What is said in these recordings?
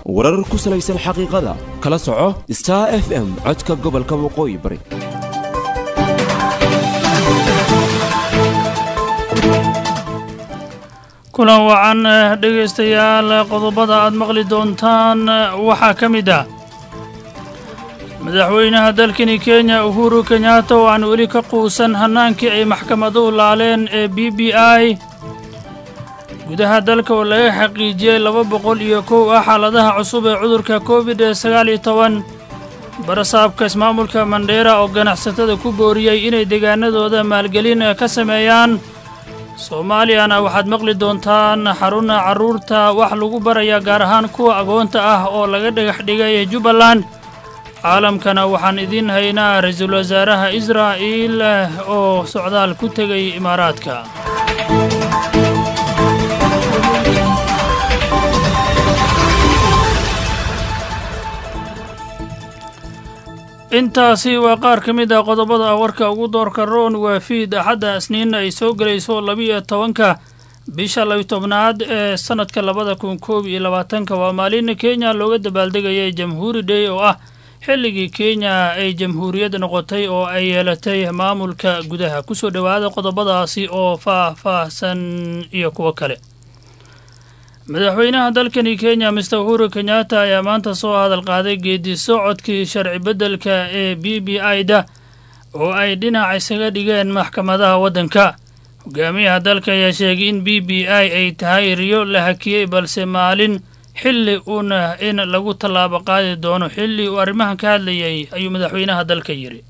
warar ku salaysan xaqiiqada kala soco star f m codka gobolka waqooyi bari kulan wacan dhegaystayaal qodobada aad maqli doontaan waxaa ka mid ah madaxweynaha dalkani kenya uhuru kenyatta oo aan weli ka quusan hannaankii ay maxkamaduhu laaleen ee b b i gudaha dalka oo laga xaqiijiyey laba boqol iyo kow ah xaaladaha cusub ee cudurka covid sagaal iyo toban barasaabka ismaamulka mandheera oo ganacsatada ku booriyey inay deegaanadooda maalgelin ka sameeyaan soomaaliyana waxaad maqli doontaan xaruna carruurta wax lagu baraya gaar ahaan kuwa agoonta ah oo laga dhagax dhigay jubbaland caalamkana waxaan idiin haynaa ra-iisul wasaaraha israa'iil oo socdaal ku tegay imaaraadka intaasi waa qaar ka mid ah qodobada warka ugu doorka roon waa fiid axadda isniinna ay soo gelayso labiiyo tobanka bisha labiy tobnaad ee sannadka labada kun koob iyo labaatanka waa maalin kenya looga dabaaldegayay jamhuuri day oo ah xilligii kenya ay jamhuuriyad noqotay oo ay yeelatay maamulka gudaha kusoo dhowaada qodobadaasi oo faah-faahsan iyo kuwo kale madaxweynaha dalkani kenya mister uhuru kenyatta ayaa maanta soo hadal qaaday geedi socodkii sharci beddelka ee b b i da oo ay dhinac isaga dhigeen maxkamadaha waddanka hogaamiyaha dalka ayaa sheegay in b b i ay tahay riyo la hakiyey balse maalin xilli uuna in lagu tallaabo qaadi doono xilli uu arrimahan ka hadlayay ayuu madaxweynaha dalka yidhi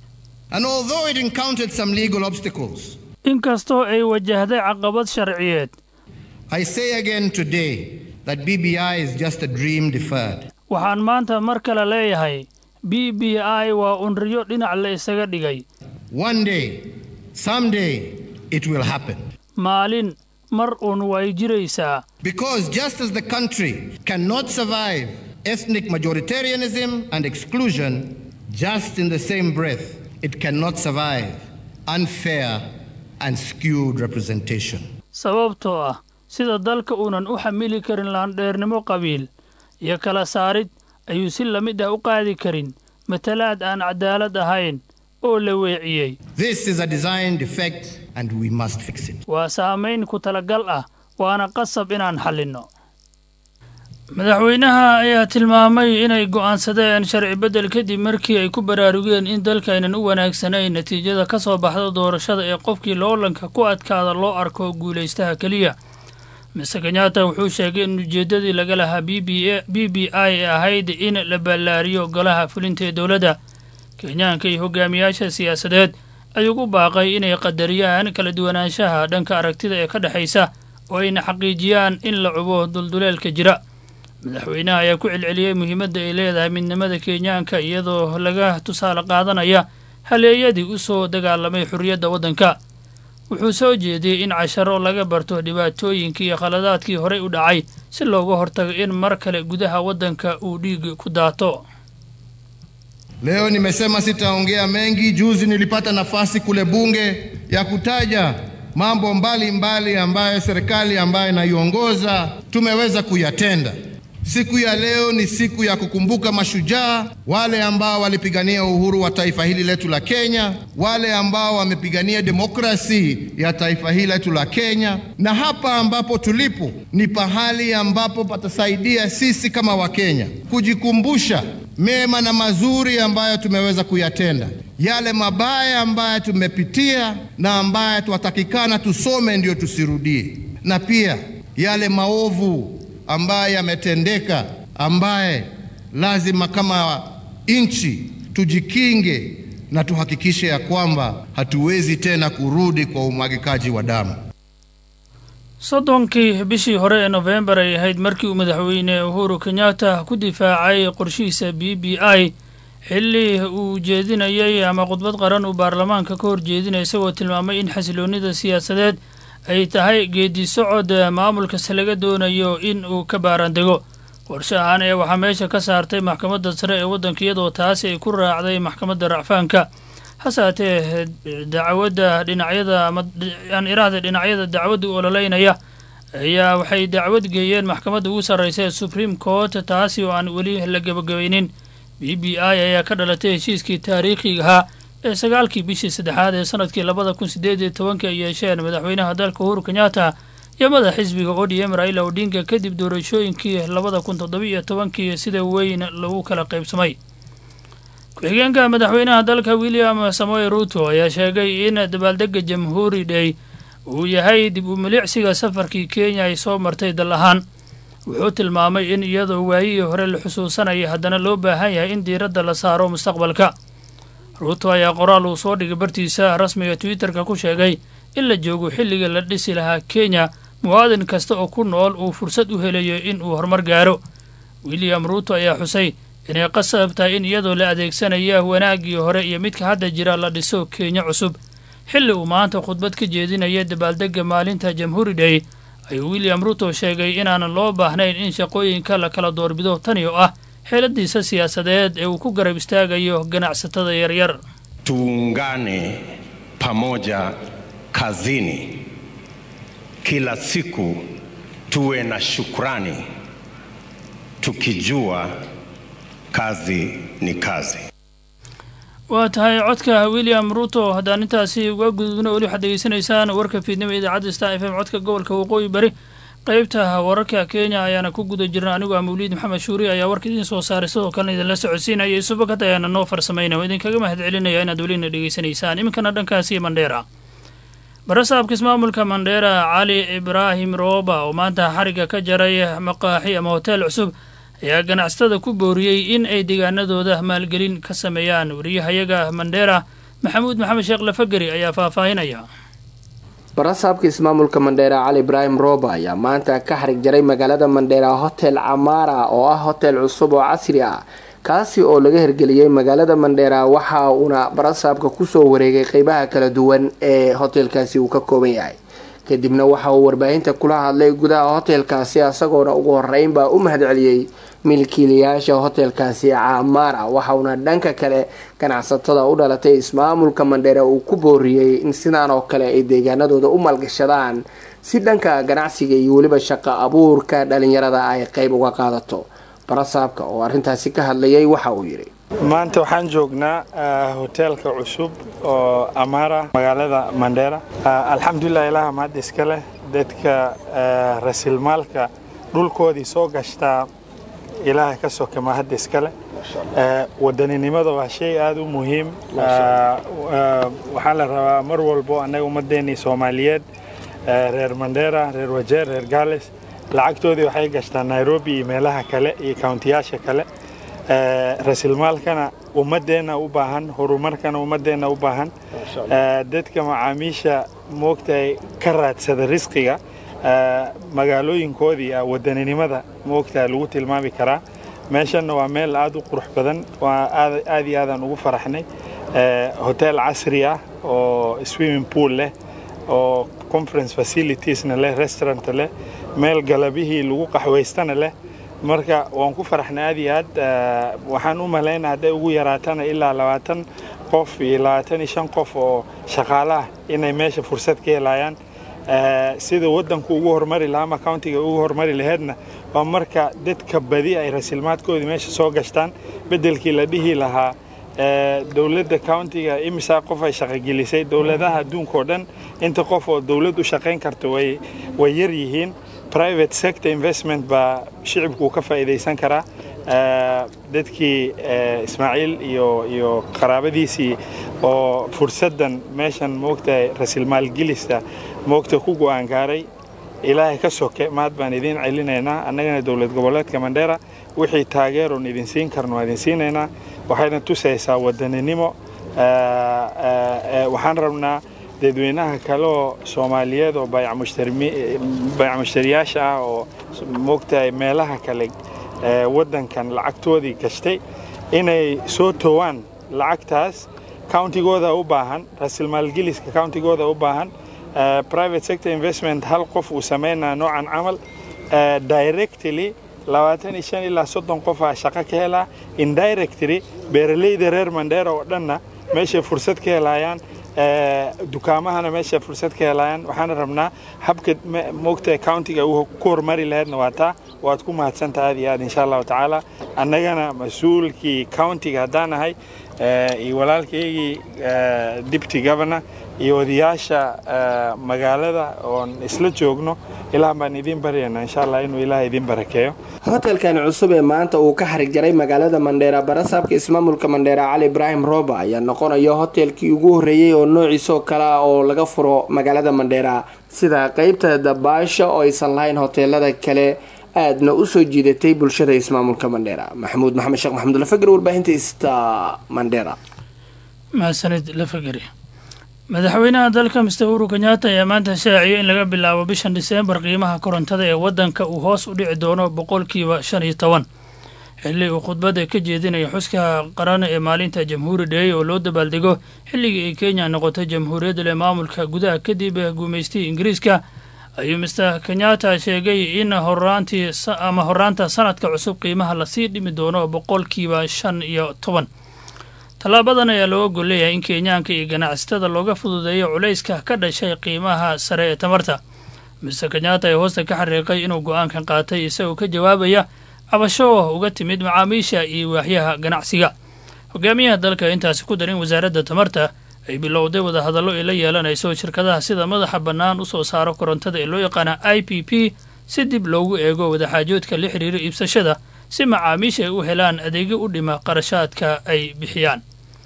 inkastoo ay wajahday caqabad sharciyeed I say again today that BBI is just a dream deferred. waxaan maanta mar kale leeyahay b b i waa unriyo dhinac la isaga dhigay One day, someday, it will happen. maalin mar uun way jiraysaa Because just as the country cannot survive ethnic majoritarianism and exclusion, just in the same breath, it cannot survive unfair and skewed representation. sababtoo ah sida dalka uunan u xamili karin laandheernimo qabiil iyo kala saarid ayuu si la mid ah u qaadi karin matalaad aan cadaalad ahayn oo la weeciyey This is a design defect and we must fix it. waa saamayn ku talagal ah waana qasab inaan xallinno madaxweynaha ayaa tilmaamay inay go'aansadeen sharci beddel kadib markii ay ku baraarugeen in dalkaynan u wanaagsanayn natiijada ka soo baxda doorashada ee qofkii loolanka ku adkaada loo arko guulaystaha keliya mister kenyatta wuxuu sheegay in ujeeddadii laga lahaa b b i ay ahayd in la ballaariyo golaha fulinta ee dowladda kenyaanka iyo hogaamiyaasha siyaasadeed ayuu ku baaqay inay qadariyaan kala duwanaanshaha dhanka aragtida ee ka dhexaysa oo ayna xaqiijiyaan in la cubo dulduleelka jira madaxweynaha ayaa ku celceliyey muhiimadda ay leedahay midnimada kenyaanka iyadoo laga tusaale qaadanaya haleeyadii u soo dagaalamay xorriyadda waddanka wuxuu soo jeediyey in casharo laga barto dhibaatooyinkii iyo khaladaadkii horey u dhacay si looga hortago in mar kale gudaha waddanka uu dhiig ku daato Leo nimesema sitaongea mengi. Juzi nilipata nafasi kule bunge ya kutaja mambo mbalimbali mbali ambayo serikali ambayo inaiongoza tumeweza kuyatenda. Siku ya leo ni siku ya kukumbuka mashujaa wale ambao walipigania uhuru wa taifa hili letu la Kenya, wale ambao wamepigania demokrasi ya taifa hili letu la Kenya. Na hapa ambapo tulipo ni pahali ambapo patasaidia sisi kama Wakenya kujikumbusha mema na mazuri ambayo tumeweza kuyatenda, yale mabaya ambayo tumepitia na ambayo twatakikana tusome ndio tusirudie, na pia yale maovu ambaye yametendeka, ambaye lazima kama nchi tujikinge na tuhakikishe ya kwamba hatuwezi tena kurudi kwa umwagikaji wa damu. soddonkii bishii hore ee nofembar ay ahayd markii uu madaxweyne uhuru kenyatta ku difaacay qorshihiisa b b i xilli uu jeedinayay ama khudbad qaran uu baarlamaanka ka hor jeedinaya isagoo tilmaamay in xasiloonnida siyaasadeed ay tahay geedi socod maamulkase laga doonayo in uu ka baarandego qorshe ahaan ee waxaa meesha ka saartay maxkamadda sare ee waddanka iyadoo taasi ay ku raacday maxkamadda racfaanka hase haatee dacwadda dhinacyada ama aan iraahda dhinacyada dacwadda u ololeynaya ayaa waxay dacwad geeyeen maxkamadda ugu sarraysa ee supreme court taasi oo aan weli la gebagabaynin b b i ayaa ka dhalatay heshiiskii taariikhiga ahaa ee sagaalkii bishii saddexaad ee sanadkii labada kun sideed iyo tobankii ay yeesheen madaxweynaha dalka uhuru kenyatta iyo madax xisbiga o d m raila odinga kadib doorashooyinkii labada kun toddobiiyo tobankii sida weyn lagu kala qaybsamay ku-xigeenka madaxweynaha dalka william samoe ruto ayaa sheegay in dabaaldega jamhuuri day uu yahay dib u milicsiga safarkii kenya ay soo martay dal ahaan wuxuu tilmaamay in iyadoo waayihii hore la xusuusanaya haddana loo baahan yahay in diiradda la saaro mustaqbalka ruuto ayaa qoraal uu soo dhigay bartiisa rasmiga twitterka ku sheegay in la joogo xilliga la dhisi lahaa kenya muwaadin kasta oo ku nool uu fursad u helayo in uu horumar gaaro william ruuto ayaa xusay inay qasab tahay in iyadoo la adeegsanaya wanaaggii hore iyo midka hadda jira la dhiso kenya cusub xilli uu maanta khudbad ka jeedinaya dabaaldegga maalinta jamhuuri day ayuu william ruto sheegay inaanan loo baahnayn in shaqooyinka la kala doorbido tani oo ah xeeladiisa siyaasadeed ee uu ku garab istaagayo ganacsatada yaryar tuungane pamoja kazini kila siku tuwe na shukrani tukijua kazi ni kazi waa tahay codka william ruto haddaan intaasi uga gudubno weli waxaad degeysanaysaan warka fiidnimo idaacadda star f m codka gobolka waqooyi bari qaybta wararka kenya ayaana ku guda jirna anigu a mawliid maxamed shuuri ayaa warka idiin soo saaray sidoo kalena idinla socodsiinaya isubakad ayaana noo farsamayna oo idinkaga mahad celinaya inaad welina dhegeysanaysaan iminkana dhankaasi mandheera barasaabka ismaamulka mandheera cali ibraahim rooba oo maanta xarigga ka jaray maqaaxi ama hoteel cusub ayaa ganacsatada ku booriyey in ay deegaanadooda maalgelin ka sameeyaan wariyahayaga mandheera maxamuud maxamed sheekh lafageri ayaa faahfaahinaya barasaabka ismaamulka mandheera cali ibraahim rooba ayaa maanta ka xarig jaray magaalada mandheera hotel camaara oo ah hotel cusub oo casri ah kaasi oo laga hirgeliyey magaalada mandheera waxa uuna barasaabka kusoo wareegay qeybaha kala duwan ee hotelkaasi uu ka kooban yahay kadibna waxa uu warbaahinta kula hadlay gudaha hotelkaasi isagoona ugu horeynbaa u mahadceliyey milkiilayaasha hotelkaasi camaara waxauna dhanka kale ganacsatada u dhalatay ismaamulka mandheera uu ku booriyey in sidaan oo kale ay deegaanadooda u maalgashadaan si dhanka ganacsiga iyo weliba shaqo abuurka dhalinyarada ay qeyb uga qaadato barasaabka oo arrintaasi ka hadlayay waxa uu yidhi maanta waxaan joognaa hoteelka cusub oo amaara magaalada mandheera alxamdulilah ilaha mahad iska leh dadka rasilmaalka dhulkoodii soo gashtaa ilaaha ka soka mahad iska leh wadaninimada waa shay aada u muhiim waxaa la rabaa mar walbo annaga ummaddeennii soomaaliyeed reer mandheera reer wajeer reer gaales lacagtoodii waxay gashtaa nairobi iyo meelaha kale iyo kauntiyaasha kale rasilmaalkana ummadeenna u baahan horumarkana ummadeenna u baahan dadka macaamiisha moogtahay ka raadsada risqiga magaalooyinkoodii wadaninimada moogtaha lagu tilmaami karaa meeshanna waa meel aada u qurux badan waa aad iyo aadaan ugu faraxnay hotel casri ah oo swimming pool leh oo conference facilitiesna leh restaurant leh meel galabihii lagu qaxwaystana leh marka waan ku faraxnay aad iyo aad waxaan u malaynaa hadday ugu yaraatana ilaa labaatan qof iyo labaatan iyo shan qof oo shaqaale ah inay meesha fursad ka helayaan sida waddanku ugu horumari lahaa ama countiga ugu horumari laheedna waa marka dadka badi ay rasilmaadkoodii meesha soo gashtaan beddelkii la dhihi lahaa dowladda countiga imisaa qof ay shaqogelisay dowladaha adduunka oo dhan inta qof oo dowlad u shaqayn karta way way yar yihiin private sector investment baa shicibku ka faa'iidaysan karaa dadkii ismaaciil iyo iyo qaraabadiisii oo fursaddan meeshan moogtahay rasilmaalgelista moogta ku go'aan gaaray ilaahay ka soke mahad baan idiin celinaynaa annagana dowlad goboleedka mandheera wixii taageeroon idin siin karno waa idin siinaynaa waxayna tusaysaa wadaninimo waxaan rabnaa dadweynaha kale oo soomaaliyeed oo bayc mushtariyaasha ah oo moogtahay meelaha kale waddankan lacagtoodii gashtay inay soo towaan lacagtaas countigooda u baahan rasilmaalgeliska countigooda u baahan private sector investment hal qof uu samaynaa noocan camal directly labaatan iyo shan ilaa soddon qofaa shaqo ka helaa indirectly beeralayda reer mandheera oo dhanna meeshay fursad ka helayaan dukaamahana meesha fursad ka helayaan waxaana rabnaa habka moogta countiga uu ku horumari lahaydna waa taa waad ku mahadsantaha aad iyo aad insha allahu tacaala annagana mas-uulkii countiga haddaan nahay iyo walaalkaygii deputy governor iyo odayaasha magaalada oon isla joogno ilaah baan idiin baryayna insha allah inuu ilaah idiin barakeeyo hotelkani cusub ee maanta uu ka xarig jaray magaalada mandheera barasaabka ismaamulka mandheera cali ibraahim rooba ayaa noqonaya hotelkii ugu horreeyey oo noociisoo kale ah oo laga furo magaalada mandheera sida qeybta dabaasha oo aysan lahayn hoteelada kale aadna usoo jiidatay bulshada ismaamulka mandheera maxamuud maxamed sheekh maxamud lafagr warbaahinta ista mandheera mahadsanid lafagari madaxweynaha dalka mister uhuru kenyatta ayaa maanta shaaciyay in laga bilaabo bishan diseembar qiimaha korontada ee waddanka uu hoos u dhici doono boqolkiiba shan iyo toban xilli uu khudbadda ka jeedinaya xuska qaran ee maalinta jamhuuri dhey oo loo dabaaldego xilligii ay kenya noqotay jamhuuriyadda leh maamulka gudaha kadib guumaystihii ingiriiska ayuu mister kenyatta sheegay in horaantii ama horaanta sanadka cusub qiimaha lasii dhimi doono boqolkiiba shan iyo toban tallaabadan ayaa loo ogol leeyahay in kenyaanka iyo ganacsatada looga fududeeyo culayska ka dhashay qiimaha sare ee tamarta mister kenyatta ee hoosta ka xariiqay inuu go-aankan qaatay isagoo ka jawaabaya cabasho uga timid macaamiisha iyo waaxyaha ganacsiga hogaamiyaha dalka intaasi ku darin wasaaradda tamarta ay bilowday wadahadallo ay la yeelanayso shirkadaha sida madaxa bannaan usoo saaro korontada ee loo yaqaana i p p si dib loogu eego wadaxaajoodka la xiriira iibsashada si macaamiisha ay u helaan adeegyo u dhima qarashaadka ay bixiyaan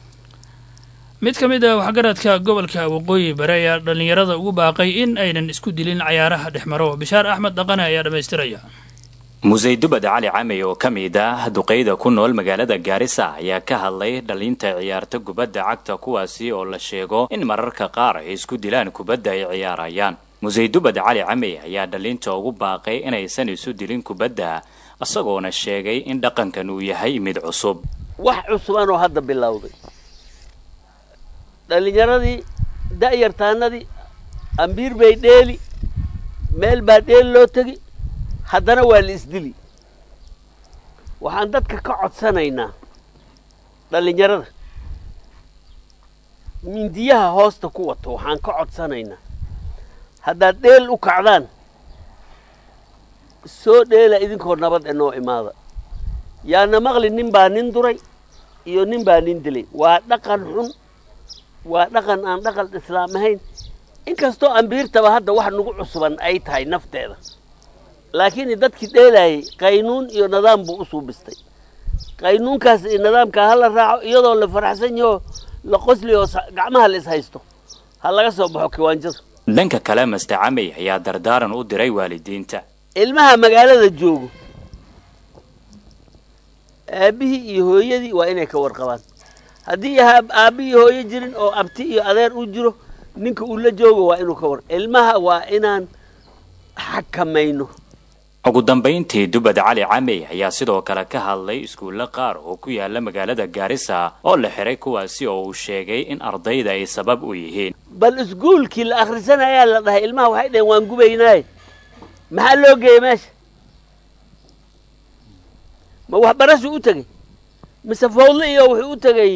mid ka mid ah waxgaradka gobolka waqooyi bare ayaa dhallinyarada ugu baaqay in aynan isku dilin cayaaraha dhexmaro bishaar axmed dhaqane ayaa dhammaystiraya musey dubad cali camey oo ka mid ah duqeyda ku nool magaalada gaarisa ayaa ka hadlay dhalinta ciyaarta kubadda cagta kuwaasi oo la sheego in mararka qaar ay isku dilaan kubadda ay ciyaarayaan musey dubad cali camey ayaa dhalinta ugu baaqay inaysan isu dilin kubadda isagoona sheegay in dhaqankan uu yahay mid cusub wax cusuban oo hadda bilowday dhallinyaradii da'yartaanadii ambiir bay dheeli meel baa dheeli loo tegi haddana waa la isdili waxaan dadka ka codsanaynaa dhallinyarada mindiyaha hoosta ku wato waxaan ka codsanaynaa haddaad dheel u kacdaan soo dheela idinkoo nabad e noo imaada yaana maqli nin baa nin duray iyo nin baa nin dilay waa dhaqan xun waa dhaqan aan dhaqan islaam ahayn inkastoo ambiirtaba hadda wax nagu cusuban ay tahay nafteeda laakiin dadkii dheelaayay qaynuun iyo nidaam buu u suubistay qaynuunkaas iyo nidaamkaa ha la raaco iyadoo la faraxsan yahoo la qosliyo gacmaha la is haysto ha laga soo baxo kiwaanjada dhanka kale master camey ayaa dardaaran u diray waalidiinta ilmaha magaalada joogo aabbihii iyo hooyadii waa inay ka warqabaan haddii aabbi iyo hooyo jirin oo abti iyo adeer u jiro ninka uu la joogo waa inuu ka war ilmaha waa inaan xakamayno ugu dambayntii dubad cali camey ayaa sidoo kale ka hadlay iskuulla qaar oo ku yaala magaalada gaarisa oo la xiray kuwaasi oo uu sheegay in ardayda ay sabab u yihiin bal iskuulkii la akhrisanayaa la dhahay ilmaha waxay dhaheen waan gubaynaaye maxaa loo geeyey meesha ma waxbarashu u tegey mise fawdle iyo wuxuu u tegey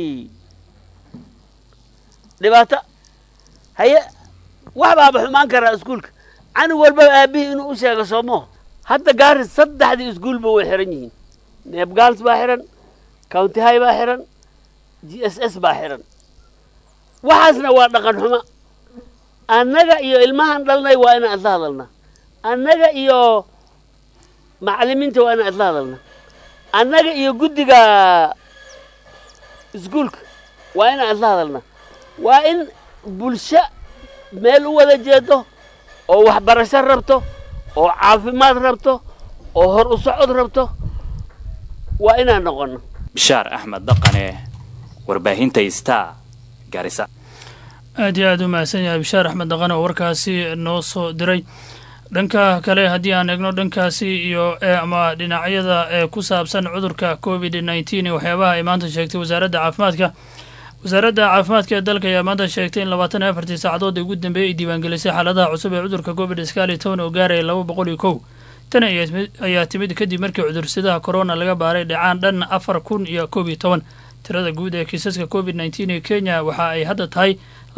dhibaato haye wax baaba xumaan karaa iskuulka canug walbaba aabihii inuu u sheego soomoo hadda gaaris saddexdii iskuulba way xiran yihiin neebgaals baa xiran county high baa xiran g s s baa xiran waxaasna waa dhaqan xumo annaga iyo ilmahan dhalnay waa inaan isla hadalnaa annaga iyo macallimiinta waa inaan isla hadalnaa annaga iyo guddiga iskuulka waa inaan isla hadalnaa waa in bulsho meel u wada jeedo oo waxbarasho rabto oo caafimaad rabto oo hor u socod rabto waa inaan noqono bishaar axmed dhaqane warbaahinta star gaarisa aad iyo aad u mahadsan yahay bishaar axmed dhaqane oo warkaasi noo soo diray dhanka kale haddii aan eegno dhankaasi iyo ama dhinacyada ee ku saabsan cudurka covid nneteen iyo waxyaabaha ay maanta sheegtay wasaaradda caafimaadka wasaaradda caafimaadka ee dalka ayaa maanta sheegtay in labaatan iyo afartii saacadood ugu dambeeyay ay diiwaangelisay xaaladaha cusub ee cudurka covid sagaal iyo toban oo gaaraya laba boqol iyo kow tan ayaa timid kadib markii cudursadaha corona laga baaray dhacaan dhan afar kun iyo koob iyo toban tirada guud ee kiisaska covid nneteen ee kenya waxa ay hadda tahay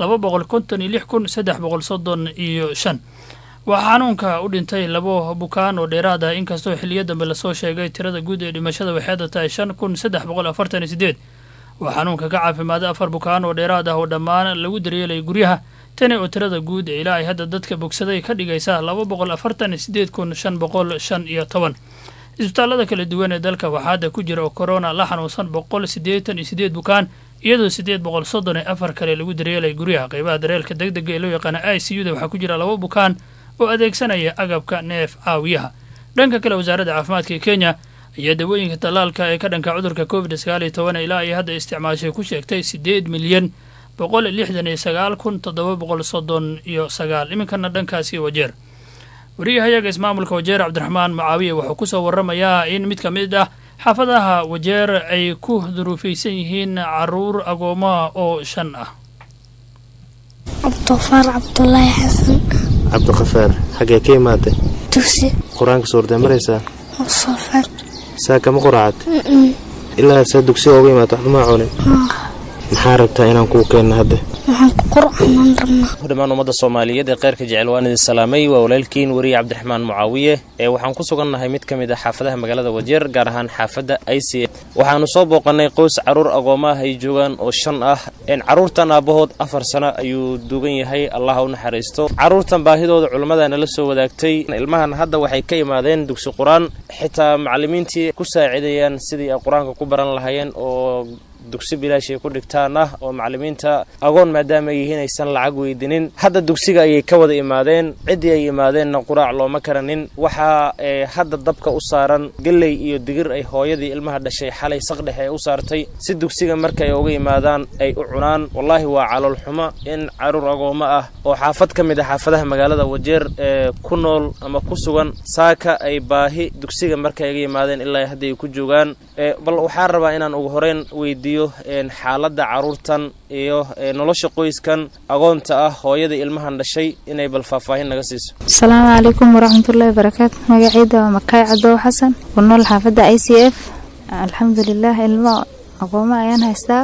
laba boqol konton iyo lix kun saddex boqol soddon iyo shan waxaa xanuunka u dhintay labo bukaan oo dheeraad ah inkastoo xiliyo dambe lasoo sheegay tirada guud ee dhimashada waxeeda tahay shan kun saddex boqol afartan iyo sideed waa xanuunka ka caafimaaday afar bukaan oo dheeraad ah oo dhammaan lagu daryeelay guryaha tani oo tirada guud ee ilaa ay hadda dadka bogsaday ka dhigaysa laba boqol afartan iyo sideed kun shan boqol shan iyo toban isbitaallada kala duwan ee dalka waxaa hadda ku jira oo korona la xanuunsan boqol siddeetan iyo sideed bukaan iyadoo siddeed boqol soddon iyo afar kale lagu daryeelay guryaha qeybaha dareelka deg dega ee loo yaqaana i c u da waxaa ku jira laba bukaan oo adeegsanaya agabka neef caawiyaha dhanka kale wasaaradda caafimaadka ee kenya ayaa dawooyinka tallaalka ee ka dhanka cudurka covid sagaal iyo toban ilaa ay hadda isticmaashay ku sheegtay siddeed milyan boqol lixdan iyo sagaal kun toddoba boqol soddon iyo sagaal iminkana dhankaasi wajeer wariyahayaga ismaamulka wajeer cabdiraxmaan macaawiye wuxuu kusoo waramayaa in mid ka mid ah xaafadaha wajeer ay ku duruufaysan yihiin caruur agoomaha oo shan ah cabdiqafaar cabdulaahi xasan cabdiqafaar xaggee ka imaatay dugsi qur-aanka suurtee maraysaa sofan saa kama quraacad ilaa saa dugsiga uga imaata waxba maa cunin maxaa rabtaa inaan kuu keenno hadda waxaan ku qur'aanan rabnaa dhammaan ummadda soomaaliyeed ee kheyrka jecel waan idin salaamay waa walaalkiin weriye cabdiraxmaan mucaawiye ee waxaan ku sugannahay mid ka mid ah xaafadaha magaalada wajeer gaar ahaan xaafadda i c waxaanu soo booqannay qoys carruur agoomaah ay joogaan oo shan ah carruurtan aabbahood afar sano ayuu duugan yahay allah u naxariisto carruurtan baahidooda culammada nala soo wadaagtay ilmahan hadda waxay ka imaadeen dugsi qur-aan xitaa macallimiintii ku saacidayaan sidii ay qur-aanka ku baran lahaayeen oo dugsi bilaashay ku dhigtaan ah oo macallimiinta agoon maadaama ay yihiin aysan lacag weydinin hadda dugsiga ayay ka wada imaadeen ciddii ay imaadeenna quraac looma karanin waxaa hadda dabka u saaran gelley iyo digir ay hooyadii ilmaha dhashay xalay saqdhexe ee u saartay si dugsiga marka ay uga imaadaan ay u cunaan wallaahi waa calool xumo in caruur agoommo ah oo xaafad ka mid ah xaafadaha magaalada wajeer ee ku nool ama ku sugan saaka ay baahi dugsiga marka ay ga yimaadeen ilaa hadda ay ku joogaan bal waxaan rabaa inaan ugu horeyn weydiiyo xaaladda carruurtan iyo nolosha qoyskan agoonta ah hooyada ilmahan dhashay inay bal faahfaahin naga siiso asalaamu calaykum waraxmatullaahi barakaatu magacayda waa makaay cadow xasan ku nool xaafadda i c f alxamdulilah ilmo agoomo ayaan haystaa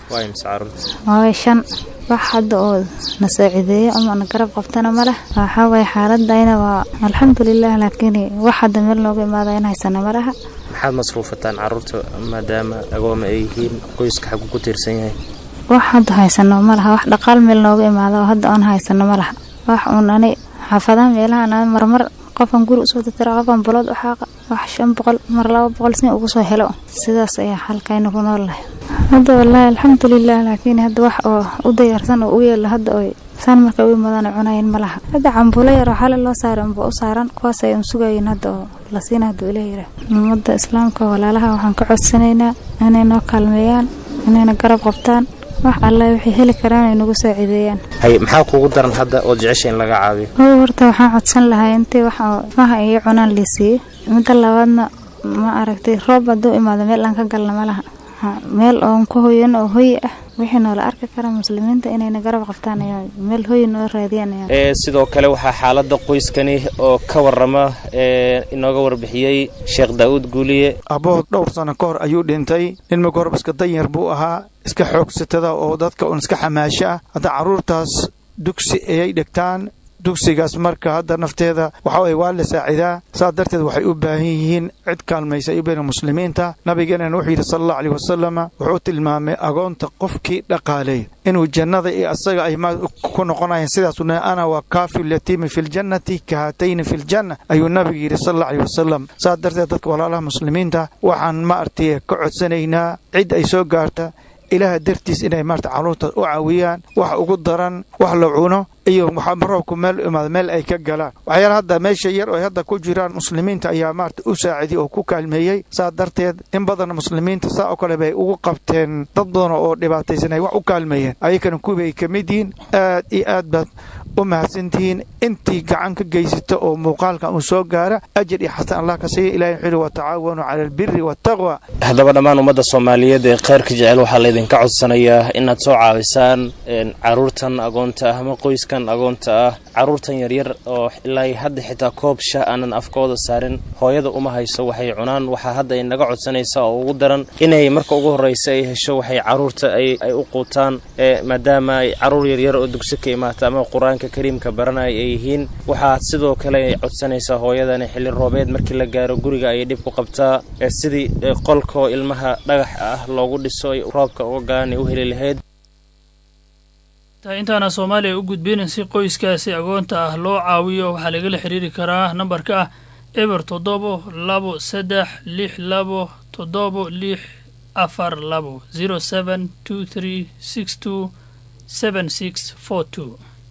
waay shan wax hadda oo na saacideeyo ama na garab qabtana ma leh waxaa waye xaaladayna waa alxamdulilah laakiin wax hadda meel nooga imaada in haysana ma laha maxaad masruufataan carruurta maadaama agooma ay yihiin qoyska xagu ku tiirsan yahay wax hadda haysano ma laha wax dhaqaal meel nooga imaada oo hadda oon haysano ma laha wax uun ani xaafadaha meelahan marmar qofan guri usoo tatira qofan bulood u xaaqa wax shan boqol mar laba boqol sin ugu soo helo sidaas ayaa halkayna ku nool lahay hadda wallaahi alxamdulilah laakiin hadda wax oo u dayarsan oo u yeela hadda oy saan marka u imaadaan cunayan ma laha hadda cambuulo yar oo xale loo saaray unba u saaran kuwaas ay un sugayin hadda oo la siina hadduu ilaah yidhaah ummadda islaamka walaalaha waxaan ka codsanaynaa inay noo kaalmeeyaan inayna garab qabtaan wax alle waxay heli karaan ay nagu saacideeyaan hay maxaa kuugu daran hadda ood jecesha in laga caabiyo o horta waxaan codsan lahaa intii wax maha iyo cunaan liisiiye midda labaadna ma aragtay roob hadduu imaado meel aan ka galna ma laha meel oon ku hoyan oo hoyi ah wixii noola arki kara muslimiinta inayna garab qabtaan ayaa meel hoyi noo raadiyaan ee sidoo kale waxaa xaaladda qoyskani oo ka warama ee inooga warbixiyey sheekh daa'uud guuliye abbood dhowr sano ka hor ayuu dhintay nin marka horeba iska danyar buu ahaa iska xoogsatada oo dadka un iska xamaasho ah hadda carruurtaas dugsi ayay dhigtaan dugsigaas marka hadda nafteeda waxa weye waa la saacidaa saas darteed waxay u baahan yihiin cid kaalmaysa ay u baahan muslimiinta nabigeenana wuxuu yidhi sala allahu aleyh wasalama wuxuu tilmaamay agoonta qofkii dhaqaaleey inuu jannada iyo asaga ay ma ku noqonayeen sidaasuu nahay ana waa kaafi lyatiimi fi ljannati kahatayni fi ljanna ayuu nabiga yidhi sala allahu aleyh wasalam saas darteed dadka walaalaha muslimiinta waxaan ma artay ka codsanaynaa cid ay soo gaarta ilaaha dartiis inay maarta carruurtaas u caawiyaan wax ugu daran wax la cuno iyo roobku meel imaado meel ay ka galaan waxyaala hadda meesha yar oo ay hadda ku jiraan muslimiinta ayaa maarata u saacidiyey oo ku kaalmeeyey saa darteed in badan muslimiinta saa oo kale bay ugu qabteen dad badan oo dhibaataysan ay wax u kaalmeeyeen ayakana kuwii ay ka mid yihiin aad iyo aad baad u mahadsantihiin intii gacan ka geysata oo muuqaalkan uu soo gaara ajir iyo xasan allah ka siiya ilahi wuxuu yihi watacaawanu cala albiri waataqwa haddaba dhammaan ummadda soomaaliyeed ee khayrka jecel waxaa laydinka codsanayaa inaad soo caawisaan caruurtan agoonta ah ama qoyskan agoonta ah caruurtan yaryar oo ilaa hadda xitaa koob shah aanan afkooda saarin hooyada uma hayso waxay cunaan waxaa hadda ay naga codsanaysaa oo ugu daran inay marka ugu horreysa ay hesho waxay caruurta ay u quutaan maadaama ay caruur yaryar oo dugsi ka imaata ama qur-aanka kariimka baranaya ay yihiin waxaa sidoo kale ay codsanaysaa hooyadani xilli roobeed markii la gaaro guriga ayay dhib ku qabtaa sidii qolkoo ilmaha dhagax ah loogu dhiso ay roobka uga galaan ay u heli lahayd intaana soomaaliya u gudbin si qoyskaasi agoonta ah loo caawiyo waxaa lagala xiriiri karaa nambarka ah eber toddobo labo saddex lix labo toddobo lix afar labo zero seven two three six two seven six four two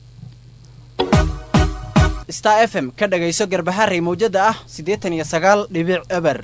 star f m ka dhagayso garbaharey mawjada ah siddeetan iyo sagaal dhibic eber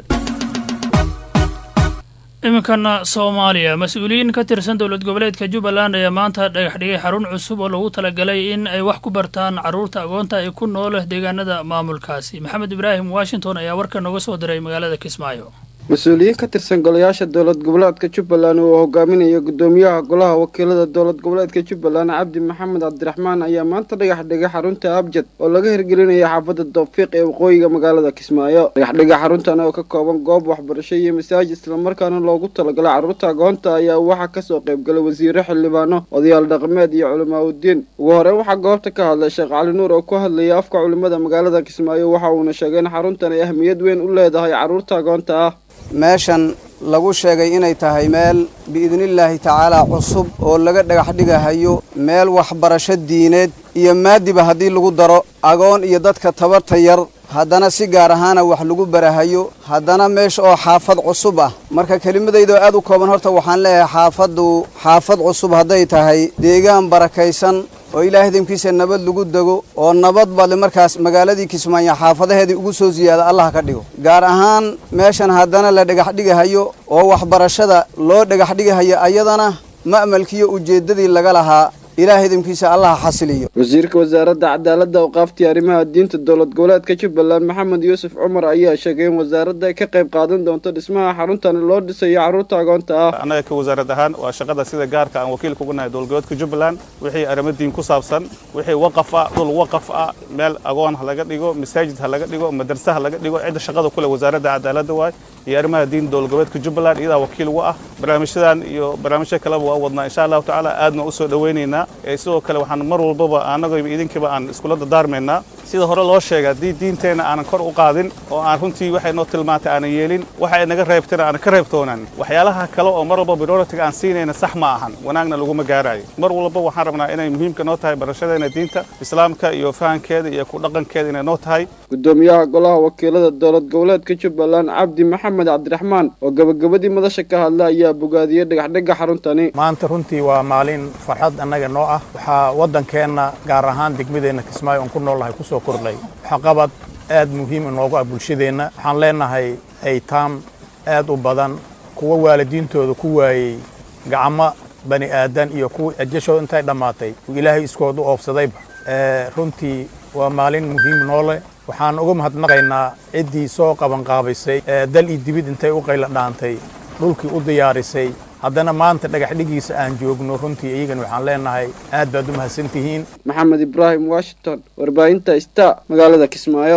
iminkana soomaaliya mas-uuliyiin ka tirsan dowlad goboleedka jubbaland ayaa maanta dhagax dhigay xarun cusub oo loogu talagalay in ay wax ku bartaan carruurta agoonta ay ku nool deegaanada maamulkaasi maxamed ibraahim washington ayaa warka nooga soo diray magaalada kismaayo mas-uuliyiin ka tirsan golayaasha dowlad goboleedka jubbaland oo hogaaminaya gudoomiyaha golaha wakiilada dowlad goboleedka jubbaland cabdi maxamed cabdiraxmaan ayaa maanta dhagax dhigay xarunta abjad oo laga hirgelinaya xaafadda doofiiq ee waqooyiga magaalada kismaayo dhagaxdhiga xaruntan oo ka kooban goob waxbarasho iyo masaajid islamarkaana loogu talagalay carruurta agoonta ayaa waxaa kasoo qaybgalay wasiiro xildhibaano odayaal dhaqameed iyo culamaa udiin ugu horey waxaa goobta ka hadlay sheekh cali nuur oo ku hadlayay afka culimada magaalada kismaayo waxa uuna sheegay in xaruntan ay ahmiyad weyn u leedahay carruurta agoonta ah meeshan lagu sheegay inay tahay meel biidnillaahi tacaalaa cusub oo laga dhagax dhigahayo meel waxbarasho diineed iyo maadiba haddii lagu daro agoon iyo dadka tabarta yar haddana si gaar ahaana wax lagu barahayo haddana meesha oo xaafad cusub ah marka kelimadaydaoo aad u kooban horta waxaan leeyahay xaafaddu xaafad cusub hadday tahay deegaan barakaysan oo ilaah idinkiisa nabad lagu dego oo nabad badle markaas magaaladii kismaayo xaafadaheedii ugu soo siyaada allah ka dhigo gaar ahaan meeshan haddana la dhagax dhigahayo oo waxbarashada loo dhagax dhigahayo ayadana ma'malkiiyo ujeeddadii laga lahaa ilaah idinkiisa allah xasiliyo wasiirka wasaaradda cadaaladda awqaaftii arrimaha diinta dowlad goboleedka jubbaland maxamed yuusuf cumar ayaa sheegay in wasaaradda ay ka qayb qaadan doonto dhismaha xaruntan loo dhisayo carruurta agoonta ah annaga ka wasaarad ahaan waa shaqada sida gaarka aan wakiilka ugu nahay dowlad goboleedka jubbaland wixii arrimo diin ku saabsan wixii waqaf ah dhul waqaf ah meel agoon ha laga dhigo masaajid ha laga dhigo madarse ha laga dhigo cidda shaqada kule wasaaradda cadaaladda waay iyo arrimaha diin dowlad goboleedka jubbaland iyadaa wakiil uga ah barnaamijyadan iyo barnaamijyo kaleba waa wadnaa insha allahu tacaala aadna u soo dhowaynaynaa sidoo kale waxaan mar walbaba annagoyba idinkiiba aan iskula dadaarmaynaa sida hore loo sheega haddii diinteenna aanan kor u qaadin oo aan runtii waxay noo tilmaantay aanan yeelin waxa ay naga reebtana aanan ka reebtoonan waxyaalaha kale oo mar walba prioritiga aan siinayna sax ma ahan wanaagna laguma gaarayo mar walba waxaan rabnaa inay muhiimka noo tahay barashadeena diinta islaamka iyo fahankeeda iyo ku dhaqankeeda inay noo tahay gudoomiyaha golaha wakiilada dowlad goboleedka jubbaland cabdi maxamed cabdiraxmaan oo gabagabadii madasha ka hadla ayaa bogaadiyey dhagaxdhigga xaruntani maanta runtii waa maalin farxad annaga noo ah waxaa waddankeenna gaar ahaan degmadeenna kismaayo oon ku noolnahay ku soo kordhay waxaqabad aad muhiim inoogu ah bulshadeenna waxaan leenahay aytaam aad u badan kuwa waalidiintooda ku waayey gacmo bani aadan iyo kuwa ajashooda intay dhammaatay uu ilaahay iskooda u oofsadayba runtii waa maalin muhiim noole waxaan uga mahadnaqaynaa ciddii soo qabanqaabaysay dal iyo dibid intay u qayla dhaantay dhulkii u diyaarisay haddana maanta dhagax dhigiisa aan joogno runtii iyagan waxaan leenahay aad baad u mahadsantihiin maxamed ibraahim washington warbaahinta sta magaalada kismaayo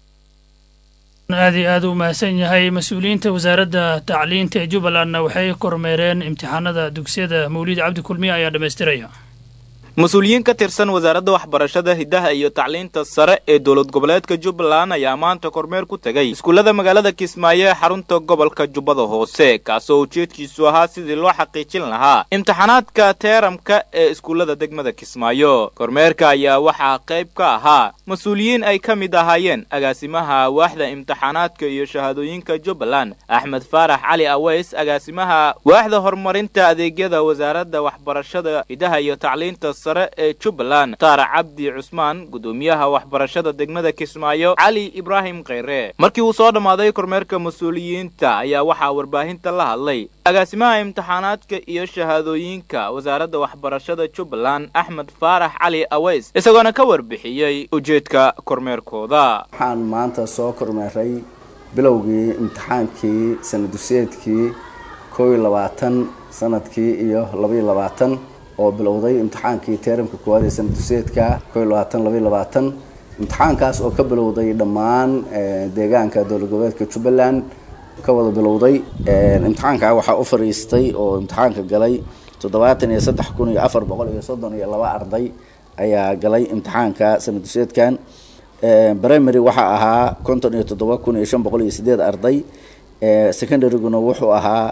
aad iyo aad u mahadsan yahay mas-uuliyiinta wasaaradda tacliinta ee jubbalandna waxay kormeereen imtixaanada dugsiyada mawlid cabdi kulmiye ayaa dhammaystiraya mas-uuliyiin ka tirsan wasaaradda waxbarashada hiddaha iyo tacliinta sare ee dowlad goboleedka jubbaland ayaa maanta kormeer ku tegay iskuullada magaalada kismaayo ee xarunta gobolka jubbada hoose kaasoo ujeedkiisu ahaa sidii loo xaqiijin lahaa imtixaanaadka teeramka ee iskuullada degmada kismaayo kormeerka ayaa waxaa qayb ka ahaa mas-uuliyiin ay ka mid ahaayeen agaasimaha waaxda imtixaanaadka iyo shahaadooyinka jubbaland axmed faarax cali aweys agaasimaha waaxda horumarinta adeegyada wasaaradda waxbarashada hiddaha iyo tacliinta sare ee jubbaland mukhtaar cabdi cusmaan gudoomiyaha waxbarashada degmada kismaayo cali ibraahim kheyre markii uu soo dhammaaday kormeerka mas-uuliyiinta ayaa waxaa warbaahinta la hadlay agaasimaha imtixaanaadka iyo shahaadooyinka wasaaradda waxbarashada jubbaland axmed faarax cali aweys isagoona ka warbixiyey ujeedka kormeerkooda waxaan maanta soo kormeeray bilowgii imtixaankii sanaduseedkii kow iyo labaatan sanadkii iyo labaiyo labaatan oo bilowday imtixaankii teeramka koowaad ee sanaduseedka kow iyo labaatan labaiyo labaatan imtixaankaas oo ka bilowday dhammaan deegaanka dowlad goboleedka jubbaland ka wada bilowday imtixaanka waxaa u fariistay oo imtixaanka galay toddobaatan iyo saddex kun iyo afar boqol iyo soddon iyo laba arday ayaa galay imtixaanka sanaduseedkan primary waxaa ahaa konton iyo toddoba kun iyo shan boqol iyo sideed arday secondaryguna wuxuu ahaa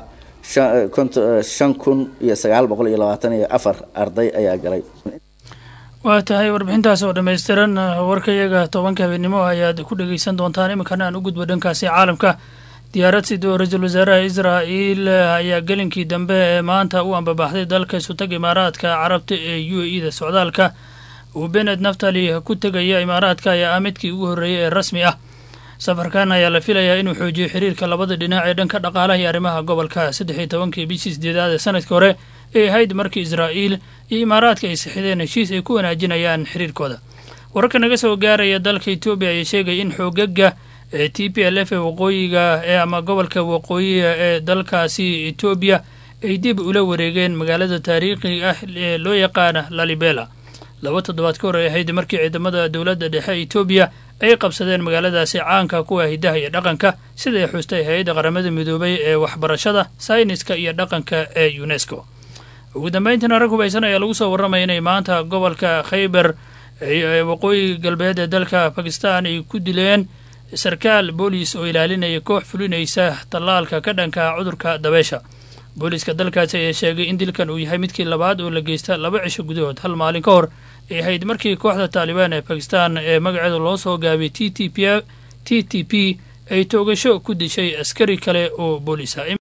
shan kun iyo sagaal boqol iyo labaatan iyo afar arday ayaa galay waa tahay warbixintaas oo dhammaystiran warkayaga tobanka habeenimo ayaad ku dhegeysan doontaan iminkana aan u gudbo dhankaasi caalamka diyaarad sidoo ra-iisul wasaaraha israa'iil ayaa gelinkii dambe ee maanta u ambabaxday dalka isutag imaaraadka carabta ee u a e da socdaalka uu benet naftali ku tegaya imaaraadka ayaa ah midkii ugu horreeyay ee rasmi ah safarkan ayaa la filayaa inuu xoojiyo xiriirka labada dhinac ee dhanka dhaqaalaha iyo arrimaha gobolka saddex iyo tobankii bishii sideedaad ee sanadkii hore ee ahayd markii israa'iil iyo imaaraadka ay sixideen heshiis ay ku wanaajinayaan xiriirkooda wararka naga soo gaaraya dalka etoobiya ayaa sheegaya in xoogaga ee t p l f ee waqooyiga ee ama gobolka waqooyiga ee dalkaasi etoobiya ay dib ula wareegeen magaalada taariikhiga ah ee loo yaqaana lalibela laba toddobaad ka hor ay ahayd markii ciidamada dowladda dhexe etoobiya ay qabsadeen magaaladaasi caanka kuwa hidaha iyo dhaqanka sida ay xustay hay-adda qaramada midoobay ee waxbarashada sayniska iyo dhaqanka ee unesco ugu dambeyntiina rag hubaysan ayaa lagu soo warramaya inay maanta gobolka khayber ee waqooyi galbeed ee dalka bakistan ay ku dileen sarkaal boolis oo ilaalinaya koox fulinaysa tallaalka ka dhanka cudurka dabeesha booliiska dalkaasi ayaa sheegay in dilkan uu yahay midkii labaad oo la geysta laba cisho gudahood hal maalin ka hor ay ahayd markii kooxda taalibaan ee bakistan ee magaceeda loo soo gaabiyay t t p t t p ay toogasho ku dishay askari kale oo booliis ah